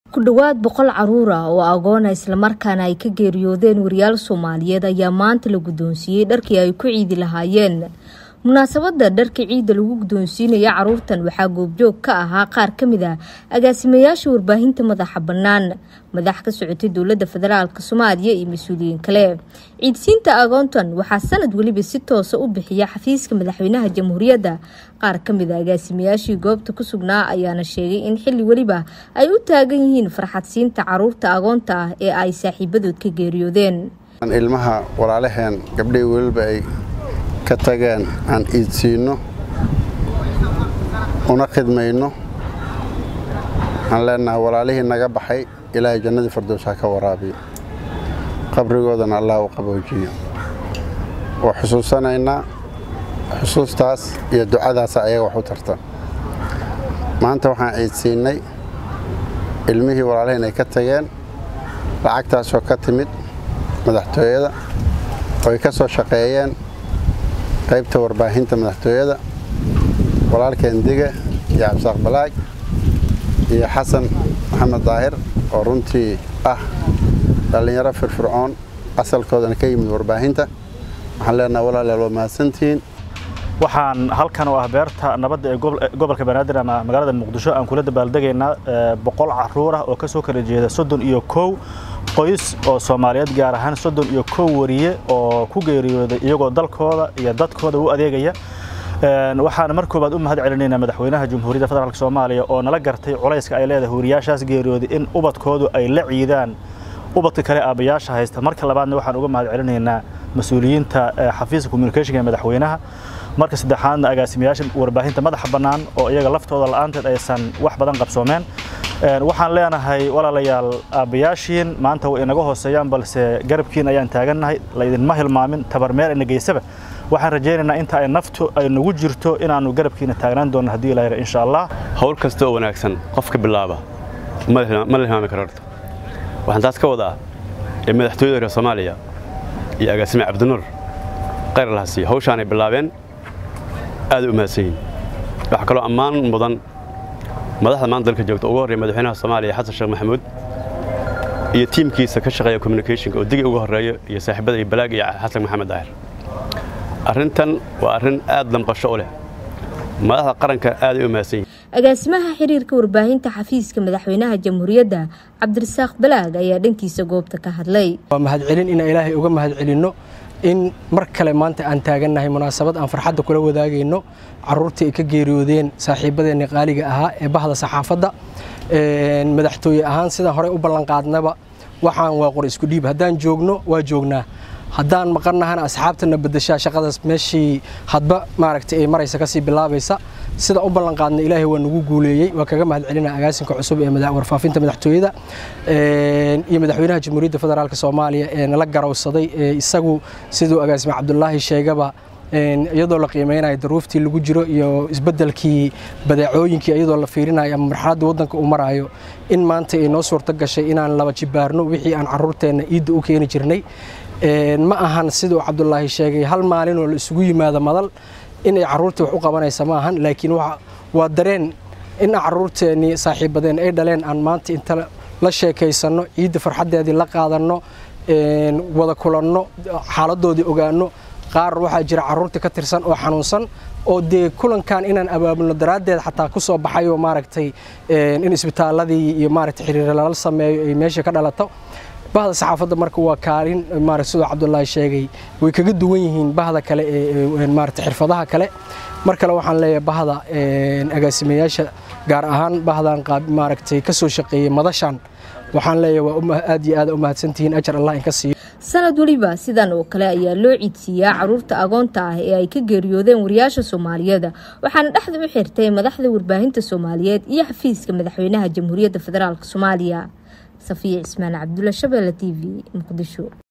ku dhowaad boqol caruur ah oo agoona islamarkaana ay ka geeriyoodeen wariyaal soomaaliyeed ayaa maanta la guddoonsiiyey dharkii ay ku ciidi lahaayeen munaasabada dharka ciidda lagu guddoonsiinaya caruurtan waxaa goobjoog ka ahaa qaar ka mid ah agaasimayaasha warbaahinta madaxa bannaan madax ka socotay dowladda federaalk soomaaliya iyo mas-uuliyiin kale ciidsiinta agoontan waxaa sanad weliba si toosa u bixiya xafiiska madaxweynaha jamhuuriyadda qaar ka mid a agaasimayaashii goobta ku sugnaa ayaana sheegay in xilli weliba ay u taagan yihiin farxadsiinta caruurta agoonta ah ee ay saaxiibadood ka geeriyoodeen ilmaha walaalaheen gabdhihii weliba ay ka tageen aan iidsiinno una khidmayno waxaan leenahay walaalihii naga baxay ilaahay jannadii fardows ha ka waraabiyo qabrigoodana allah u qaboojiyo waa xusuusanaynaa xusuustaas iyo ducadaasa ayaga wax u tarta maanta waxaan ciidsiinnay ilmihii walaalihiin ay ka tageen lacagtaasoo ka timid madaxtooyada oo ay ka soo shaqeeyeen qaybta warbaahinta madaxtooyada walaalkeen dige iyo cabsaaq balaag iyo xasan maxamed daahir oo runtii ah dhallinyaro firfircoon asalkoodana ka yimid warbaahinta waxaan leenaha walaalayaal waa mahadsantihiin waxaan halkan oo ah beerta nabadda ee gobolka banaadir ama magaalada muqdisho aan kula dabaaldegaynaa boqol caruur ah oo ka soo kala jeeda soddon iyo kow qoys oo soomaaliyeed gaar ahaan soddon iyo kow wariye oo ku geeriyooday iyagoo dalkooda iyo dadkooda u adeegaya waxaan mar koobaad u mahad celinaynaa madaxweynaha jamhuuriyadda federaalk soomaaliya oo nala gartay culayska ay leedahay wariyaashaas geeriyooday in ubadkoodu ay la ciidaan ubadka kale aabayaasha haysta marka labaadna waxaan uga mahad celinaynaa mas-uuliyiinta xafiiska communicationka ee madaxweynaha marka saddexaadna agaasimayaasha warbaahinta madaxa bannaan oo iyaga laftooda la'aanteed aysan wax badan qabsoomeen waxaan leenahay walaalayaal aabbayaashiin maanta way inaga hooseeyaan balse garabkiin ayaan taagannahay laydinma hilmaamin tabarmeel ina geysaba waxaan rajaynaynaa inta ay naftu ay nagu jirto inaannu garabkiina taagnaan doonno haddii ilaahir insha allah hawl kasta oo wanaagsan qofka bilaaba ma la hilmaami karo horta waxaan taas ka wadaa ee madaxtooyada reer soomaaliya iyo agaasime cabdinuur qayr laha siiya hawshaanay bilaabeen aaday u mahadsan yihin waxaa kaloo ammaan mudan madaxda maanta dalka joogta ugu horreeya madaxweynaha soomaaliya xasan sheekh maxamuud iyo tiimkiisa ka shaqeeya communicationka oo digi ugu horreeya iyo saaxiibada iyo balaag iyo xasan maxamed daahir arrintan waa arrin aad damqasho u leh madaxda qaranka aaday u mahadsan yihin agaasimaha xiriirka warbaahinta xafiiska madaxweynaha jamhuuriyadda cabdirasaaq balaag ayaa dhankiisa goobta ka hadlay waa mahadcelin inaan ilaahay uga mahadcelinno in mar kale maanta aan taagannahay munaasabad aan farxadda kula wadaagayno caruurtii ay ka geeriyoodeen saaxiibadeenni qaaliga ahaa ee bahda saxaafadda madaxtooye ahaan sidaan horey u ballanqaadnaba waxaan waa qor isku dhiib haddaan joogno waa joognaa haddaan maqannahana asxaabtana bedeshaa shaqadaas meeshii hadba maaragtay ay maraysa kasii bilaabaysa sida u ballanqaadna ilaahay waa nagu guuleeyey waa kaga mahad celina agaasinka cusub ee warfaafinta madaxtooyada iyo madaxweynaha jamhuuriyadda federaalk soomaaliya ee nala garowsaday ee isagu siduu agaasime cabdulaahi sheegaba iyadoo la qiimeynayo daruuftii lagu jiro iyo isbedelkii badeecooyinkii iyadoo la fiirinayo ama marxaladda waddanka uu maraayo in maanta ay noo suurto gashay inaan laba jibaarno wixii aan caruurteenna iidda u keeni jirnay ma ahan siduu cabdulaahi sheegay hal maalin oo la isugu yimaado madal inay caruurtii wax u qabanaysa ma ahan laakiin waa dareen in caruurteennii saaxiibadeen ay dhaleen aan maanta inta la sheekaysanno ciidda farxaddeedii la qaadanno wada kulanno xaaladoodii ogaanno qaar waxaa jira caruurtii ka tirsan oo xanuunsan oo dee kulankan inaan abaabulno daraaddeed xataa ku soo baxay oo maaragtay in isbitaaladii iyo maaragtay xiriir lala sameeyo ay meesha ka dhalato bahda saxaafadda marka waa kaalin maarata sidoo cabdulaahi sheegay way kaga duwan yihiin bahda kale ee maarata xirfadaha kale mar kale waxaan leeyahay bahda agaasimayaasha gaar ahaan bahdan maaragtay ka soo shaqeeyey madashan waxaan leeyahay waa aad iyo aad u mahadsantihiin ajar allah inka siiyo sanad weliba sidan oo kale ayaa loo ciidsiiyaa caruurta agoonta ah ee ay ka geeriyoodeen wariyaasha soomaaliyeed waxaana dhexda u xirtay madaxda warbaahinta soomaaliyeed iyo xafiiska madaxweynaha jamhuuriyadda federaalk soomaaliya safiya cismaan cabdulla shabeelle t v muqdisho